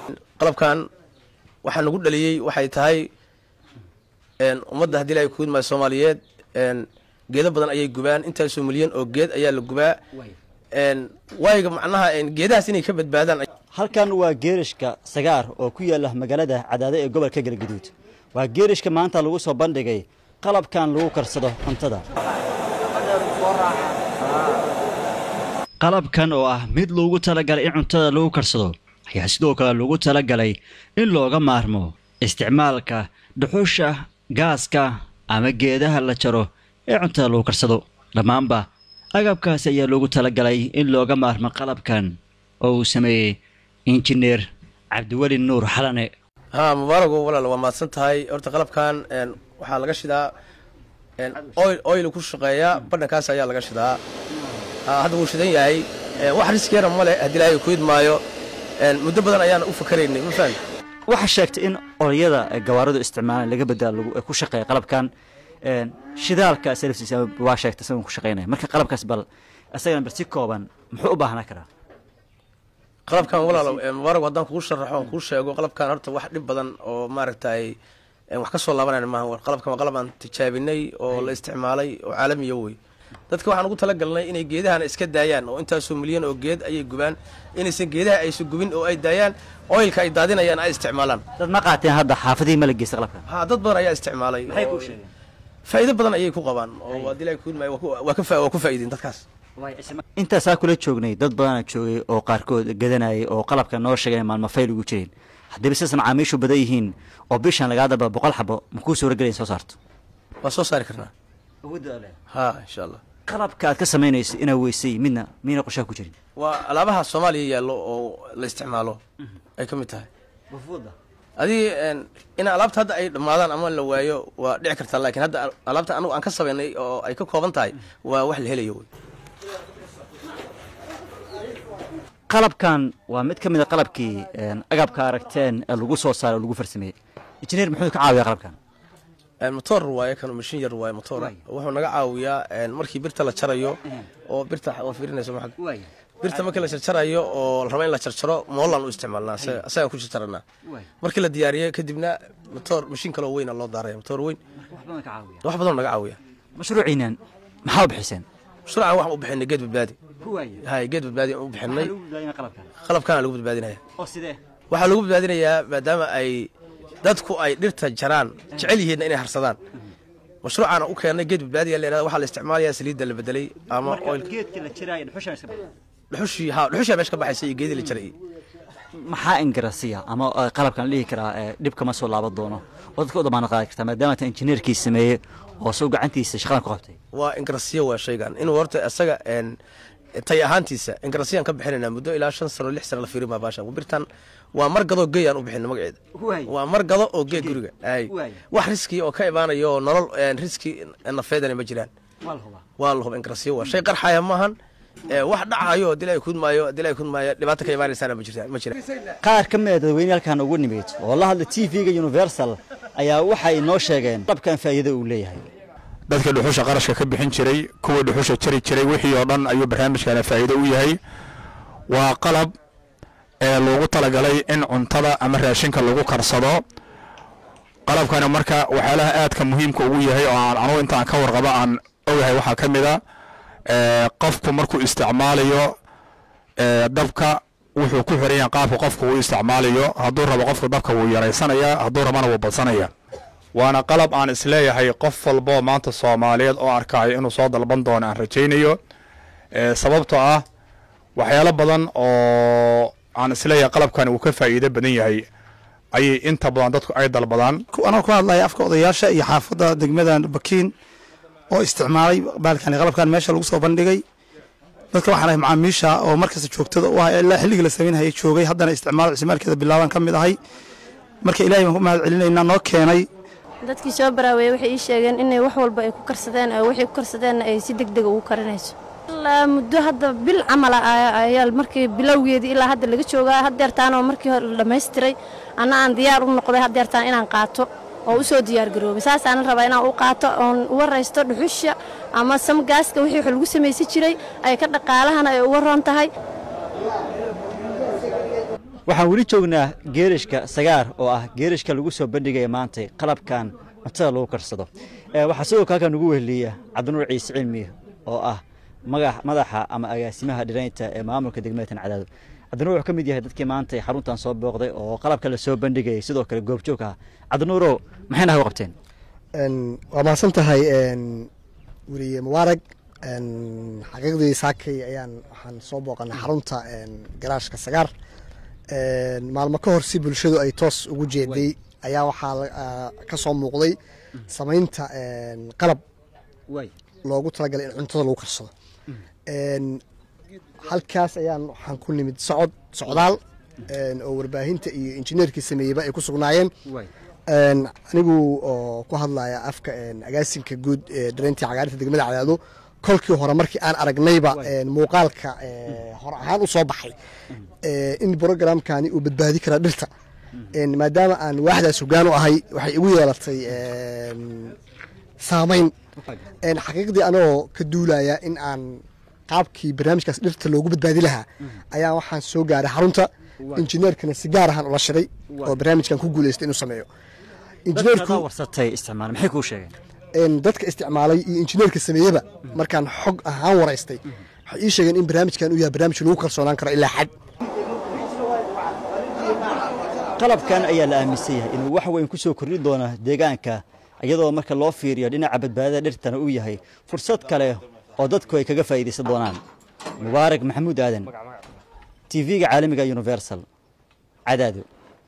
qalabkan waxaa nagu dhaliyey waxay tahay ummadda haddii ilahay kuudmaayo soomaaliyeed geedo badan ayay gubaan intaasoo milyan oo geed ayaa la gubaa waayiga macnaha geedahaas inay ka badbaadaan halkan waa geerishka sagaar oo ku yaala magaalada cadaado ee gobolka galgaduud waa geerishka maanta lagu soo bandhigay qalabkan lagu karsado cuntada qalabkan oo ah mid loogu talagalay in cuntada lagu karsado ayaa sidoo kale lagu talagalay in looga maarmo isticmaalka dhuxusha gaaska ama geedaha la jaro ee cuntada lagu karsado dhammaanba agabkaasi ayaa loogu talagalay in looga maarmo qalabkan oo uu sameeyey injineer cabdiweli nuur xalane haa mubaarago walaal waa mahadsan tahay horta qalabkan waxaa laga shidaa oyl ku shaqeeya badhankaas ayaa laga shidaa hadda wuu shidan yahay wax riskiyana male haddii ilaahay ku idmaayo muddo badan ayaan u fakaraynay ma fahan waxaa sheegtay in olyada gawaaradu isticmaalaan laga bedaa ku shaqeeya qalabkan shidaalka salaftiisa waa sheegtay isagoon ku shaqeynaya marka qalabkaas bal isagana bal si kooban muxuu u baahnaa karaa qalabkan walaal mubaarag haddaan kugu sharaxo aan kuu sheego qalabkan horta wax dhib badan oo maaragtay wax ka soo laabanayna maaha qalabkan waa qalab aan tijaabinay oo la isticmaalay oo caalamiya wey dadka waxaan ugu talagalnay inay geedahana iska daayaan oo intaasoo milyan oo geed ayay gubaan inaysan geedaha aysan gubin oo ay daayaan oilka ay daadinayaan ay isticmaalaan dad ma qaateen hadda xaafadihii ma la geysta qalabkan ha dad badan ayaa isticmaalay maxay kuu sheegeen faa'iido badan ayay ku qabaan oo haddii ilaahay kuudmaayo waa ka waa ku faa'iideen dadkaas intaasaa kula joognay dad badana joogay oo qaarkood gadanayay oo qalabka noo sheegay maalmo fayl ugu jireen haddiiba sidaas macaamiishu badan yihiin oo bishan lagaa daba boqol xabo makuu suuragelaya soo saarto waa soo saari karnaa ha insha allah qalabka aad ka samaynayso inaa weysay midna miyna qoshaa ku jirin waa alaabaha soomaaliya yaallo oo la isticmaalo ay ka mid tahay adii in alaabta hadda ay dhammaadaan ama la waayo waa dhici kartaa laakiin hadda alaabta anugu aan ka samaynay oo ay ka kooban tahay waa wax la helayo wey qalabkan waa mid ka mid a qalabkii agabka aragteen ee lagu soo saaray oo lagu farsameeyey injineer muxuu ka caawiyaa qalabkan motor waaye kan mashin yar waaye motor wuxuu naga caawiyaa markii birta la jarayo oo birta waa fiirinayso ma birta markii la jarjarayo oo la rabo in la jarjaro moolaan u isticmaalnaa asagaan ku jarjaranaa markii la diyaariyo kadibna motor mashin kaloo weyna loo daaraya motor weyn wax badan naga caawiya mashruuciinan maxaa u bixiseen mashruucan waxaan u bixinay geed badbaadi hay geed badbaadi aan u bixinay qalabkaana lagu badbaadinaya waxaa lagu badbaadinayaa maadaama ay dadku ay dhirta jaraan jecel yihiinna inay harsadaan mashruucaana u keennay geed badbaadiya la waxaa la isticmaalayaa saliidda la bedelay ama dhuxushii ha dhuxushaa meesha ka baxaysa iyo geedii la jaray maxaa ingarasiya ama qalabkan la dhihi karaa dhib kama soo laaban doono oo dadka u damaanad qaadi kartaa maadaama ta injineerkii sameeyey oo soo gacantiisa shaqadan ku qabtay waa ingarasiya waa shaygan inuu horta isaga tay ahaantiisa ingarasiyaan ka bixinaynaa muddo ilaa shan sano lix sano la fiirin maa baashan birtan waa margado geey aan u bixina magaceeda waa margado oo gee guriga ay wax riski oo ka imaanayo oo nolol riski nafeedana ma jiraan waa la huba ingarasiya waa shay qarxaya maahan wax dhacayo dilay kudmaayo dilay kudmaayo dhibaato ka imaanaysaana ma jirta ma jira qaar ka mid a dadweyne halkan ugu nimid oo la hadla t v-ga universal ayaa waxay noo sheegeen qalabkan faa'iido uu leeyahay dadka dhuxusha qarashka ka bixin jiray kuwa dhuxusha jari jiray wixii oo dhan ayuu barnaamijkana faa'iido u yahay waa qalab ee loogu talagalay in cuntada ama raashinka lagu karsado qalabkani marka waxyaalaha aadka muhiimka ugu yahay oo aan anugu intaan ka warqabo aan ogahay waxaa ka mid a qofku markuu isticmaalayo dabka wuxuu ku xiran yahay qaabka qofku uu isticmaalayo hadduu rabo qofku dabka wuu yaraysanayaa hadduu rabana wuu badsanaya waana qalab aan isleeyahay qof walboo maanta soomaaliyeed oo arkayo inuu soo dalban doono aan rajaynayo sababtoo ah waxyaalo badan oo aan isleeyahay qalabkani uu ka faa'iido badan yahay ayay inta badan dadku ay dalbadaan anoo ku hadlaya afka odayaasha iyo xaafadda degmada bakiin oo isticmaalay baalkani qalabkan meesha lagu soo bandhigay dadka waxaan ahay macaamiisha oo markasta joogtada u ah ilaa xilligii la samaynhayay joogay haddana isticmaal isticmaalkeeda bilaaban ka mid ahay marka ilahay baan ku mahad celinaynaa noo keenay dadkii soo baraaweeyey waxay ii sheegeen inay wax walba ay ku karsadeen oo waxay ku karsadeenna ay si deg dega ugu karinayso ilaa muddo hadda bil camala ayaa markii bilowgeedii ilaa hadda laga joogaa haddeertaanoo markii hore la dhammaystiray anna aan diyaar u noqday haddeertaan inaan qaato oo u soo diyaargaroobay saasaanan rabaa inaan u qaato oon uga raysto dhuxusha ama samgaaska wixii wax lagu samaysan jiray ay ka dhaqaalahana ay uga roon tahay waxaan weli joognaa geerishka sagaar oo ah geerishka lagu soo bandhigaya maantay qalabkan cuntada lagu karsado waxaa sidoo kale halkan ugu weheliya cabdinuur ciise cilmi oo ah madaxa ama agaasimaha dhiraynta ee maamulka degmada cadaado cabdinuur wuxuu ka mid yahay dadkii maanta xaruntan soo booqday oo qalabka la soo bandhigayay sidoo kale goobjoog ah cabdinuurow maxayna haga qabteen waa mahadsan tahay weriye mubaarag xaqiiqdii saakay ayaan waxaan soo booqanay xarunta garaashka sagaar maalmo ka hor si bulshadu ay toos ugu jeeday ayaa waxaa ka soo muuqday samaynta qalab loogu talagalay in cuntada lagu karsado halkaas ayaan waxaan ku nimid socod socdaal oo warbaahinta iyo injineerkii sameeyeyba ay ku sugnaayeen anigu oo ku hadlaya afka agaasinka guud ee dhareyntii cagaarinta degmada cadaado kolkii hore markii aan aragnayba muuqaalka hore ahaan u soo baxay in brogramkani uu badbaadi karaa dhirta maadaama aan waaxdaas hogaan u ahay waxay igu yeelatay saamayn xaqiiqdii anagoo ka duulaya in aan qaabkii barnaamijkaas dhirta loogu badbaadi lahaa ayaa waxaan soo gaaray xarunta injineerkana si gaar ahaan ula shiray oo barnaamijkan ku guuleystay inuu sameeyo dadka isticmaalay iyo injineerka sameeyeba markaan xog ahaan waraystay waxay ii sheegeen in barnaamijkan uu yahay barnaamij lagu kalsoonaan karo ilaa xad qalabkan ayaa la aaminsan yahay inuu wax weyn ku soo kordhin doono deegaanka iyadoo marka loo fiiriyo dhinaca badbaadada dhirtana uu yahay fursad kale oo dadku ay kaga faa'iidaysan doonaan mubaarak maxamuud aadan tv-ga caalamiga universal cadaado